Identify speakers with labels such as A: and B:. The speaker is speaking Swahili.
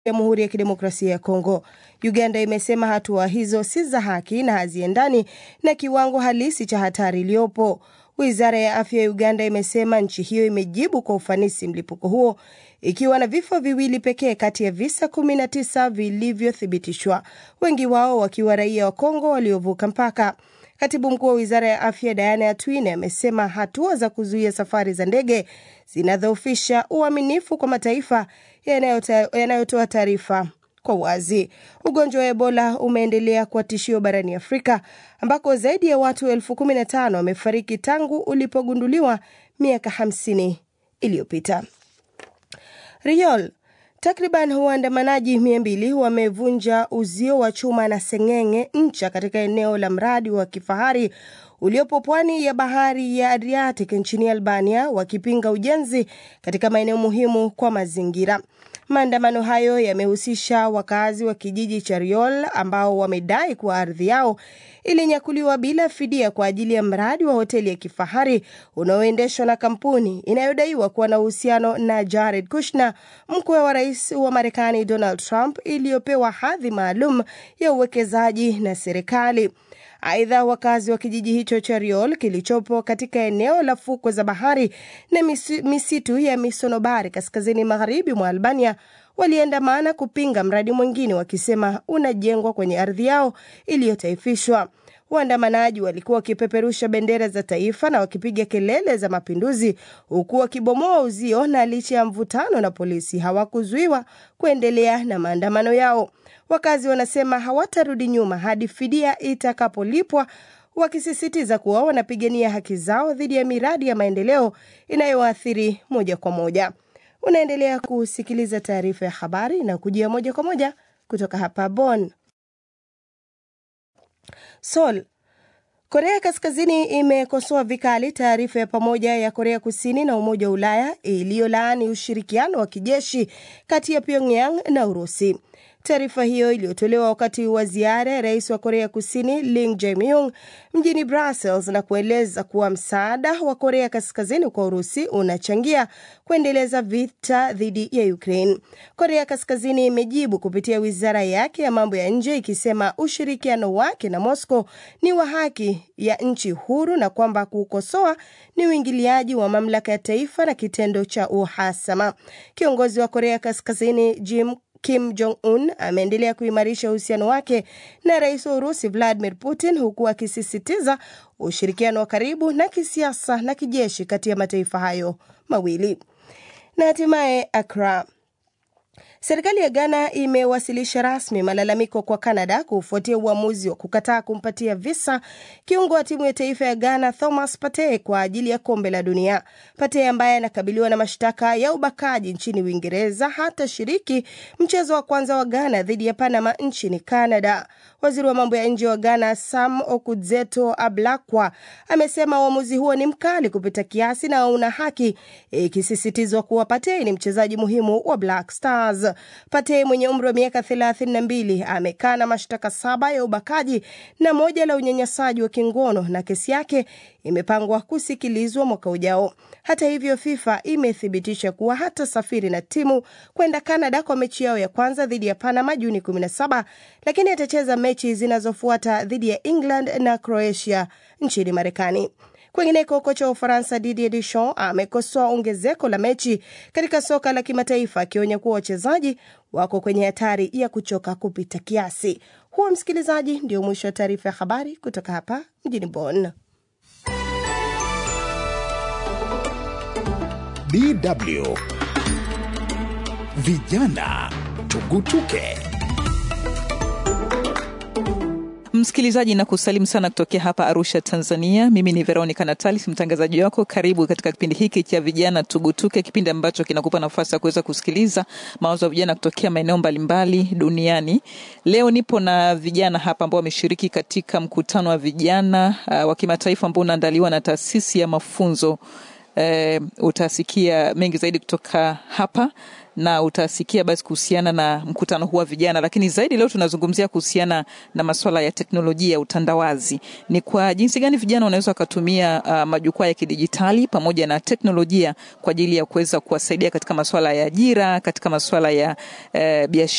A: Jamhuri ya Kidemokrasia ya Kongo. Uganda imesema hatua hizo si za haki na haziendani na kiwango halisi cha hatari iliyopo. Wizara ya afya ya Uganda imesema nchi hiyo imejibu kwa ufanisi mlipuko huo ikiwa na vifo viwili pekee kati ya visa 19 vilivyothibitishwa, wengi wao wakiwa raia wa Kongo waliovuka mpaka. Katibu mkuu wa wizara ya afya Diana Atwine amesema hatua za kuzuia safari za ndege zinadhoofisha uaminifu kwa mataifa yanayotoa taarifa kwa wazi. Ugonjwa wa Ebola umeendelea kuwa tishio barani Afrika ambako zaidi ya watu elfu kumi na tano wamefariki tangu ulipogunduliwa miaka 50 iliyopita. Riol Takriban waandamanaji mia mbili wamevunja uzio wa chuma na seng'eng'e ncha katika eneo la mradi wa kifahari uliopo pwani ya bahari ya Adriatic nchini Albania wakipinga ujenzi katika maeneo muhimu kwa mazingira. Maandamano hayo yamehusisha wakazi wa kijiji cha Riol ambao wamedai kuwa ardhi yao ilinyakuliwa bila fidia kwa ajili ya mradi wa hoteli ya kifahari unaoendeshwa na kampuni inayodaiwa kuwa na uhusiano na Jared Kushner, mkwe wa rais wa Marekani Donald Trump, iliyopewa hadhi maalum ya uwekezaji na serikali. Aidha, wakazi wa kijiji hicho cha Riol kilichopo katika eneo la fukwe za bahari na misitu ya misonobari kaskazini magharibi mwa Albania waliandamana kupinga mradi mwingine wakisema unajengwa kwenye ardhi yao iliyotaifishwa. Waandamanaji walikuwa wakipeperusha bendera za taifa na wakipiga kelele za mapinduzi huku wakibomoa uzio, na licha ya mvutano na polisi hawakuzuiwa kuendelea na maandamano yao. Wakazi wanasema hawatarudi nyuma hadi fidia itakapolipwa, wakisisitiza kuwa wanapigania haki zao dhidi ya miradi ya maendeleo inayowaathiri moja kwa moja. Unaendelea kusikiliza taarifa ya habari na kujia moja kwa moja kutoka hapa Bonn. Seoul. Korea Kaskazini imekosoa vikali taarifa ya pamoja ya Korea Kusini na Umoja wa Ulaya iliyolaani ushirikiano wa kijeshi kati ya Pyongyang na Urusi. Taarifa hiyo iliyotolewa wakati wa ziara ya rais wa Korea Kusini Lee Jae-myung mjini Brussels na kueleza kuwa msaada wa Korea Kaskazini kwa Urusi unachangia kuendeleza vita dhidi ya Ukraine. Korea Kaskazini imejibu kupitia wizara yake ya mambo ya nje ikisema ushirikiano wake na Moscow ni wa haki ya nchi huru na kwamba kukosoa ni uingiliaji wa mamlaka ya taifa na kitendo cha uhasama. Kiongozi wa Korea Kaskazini Jim Kim Jong Un ameendelea kuimarisha uhusiano wake na rais wa Urusi Vladimir Putin huku akisisitiza ushirikiano wa karibu na kisiasa na kijeshi kati ya mataifa hayo mawili. Na hatimaye Accra. Serikali ya Ghana imewasilisha rasmi malalamiko kwa Canada kufuatia uamuzi wa kukataa kumpatia visa kiungo wa timu ya taifa ya Ghana Thomas Partey kwa ajili ya kombe la dunia. Partey ambaye anakabiliwa na mashtaka ya ubakaji nchini Uingereza hatashiriki mchezo wa kwanza wa Ghana dhidi ya Panama nchini Canada. Waziri wa mambo ya nje wa Ghana Sam Okudzeto Ablakwa amesema uamuzi huo ni mkali kupita kiasi na una haki, ikisisitizwa kuwa Partey ni mchezaji muhimu wa Black Stars. Partey mwenye umri wa miaka 32 amekaa na mashtaka saba ya ubakaji na moja la unyanyasaji wa kingono na kesi yake imepangwa kusikilizwa mwaka ujao. Hata hivyo, FIFA imethibitisha kuwa hatasafiri na timu kwenda Canada kwa mechi yao ya kwanza dhidi ya Panama Juni 17, lakini atacheza mechi zinazofuata dhidi ya England na Croatia nchini Marekani. Kwingineko, kocha wa Ufaransa Didier Deschamps amekosoa ongezeko la mechi katika soka la kimataifa, akionya kuwa wachezaji wako kwenye hatari ya kuchoka kupita kiasi. Huo msikilizaji, ndio mwisho wa taarifa ya habari kutoka hapa mjini Bonn.
B: DW Vijana Tugutuke.
C: Msikilizaji na kusalimu sana kutokea hapa Arusha, Tanzania. Mimi ni Veronica Natalis, mtangazaji wako. Karibu katika kipindi hiki cha vijana tugutuke, kipindi ambacho kinakupa nafasi ya kuweza kusikiliza mawazo ya vijana kutokea maeneo mbalimbali duniani. Leo nipo na vijana hapa ambao wameshiriki katika mkutano wa vijana uh, wa kimataifa ambao unaandaliwa na taasisi ya mafunzo eh, utasikia mengi zaidi kutoka hapa na utasikia basi kuhusiana na mkutano huu wa vijana, lakini zaidi leo tunazungumzia kuhusiana na masuala ya teknolojia ya utandawazi. Ni kwa jinsi gani vijana wanaweza wakatumia uh, majukwaa ya kidijitali pamoja na teknolojia kwa ajili ya kuweza kuwasaidia katika masuala ya ajira, katika masuala ya uh, biashara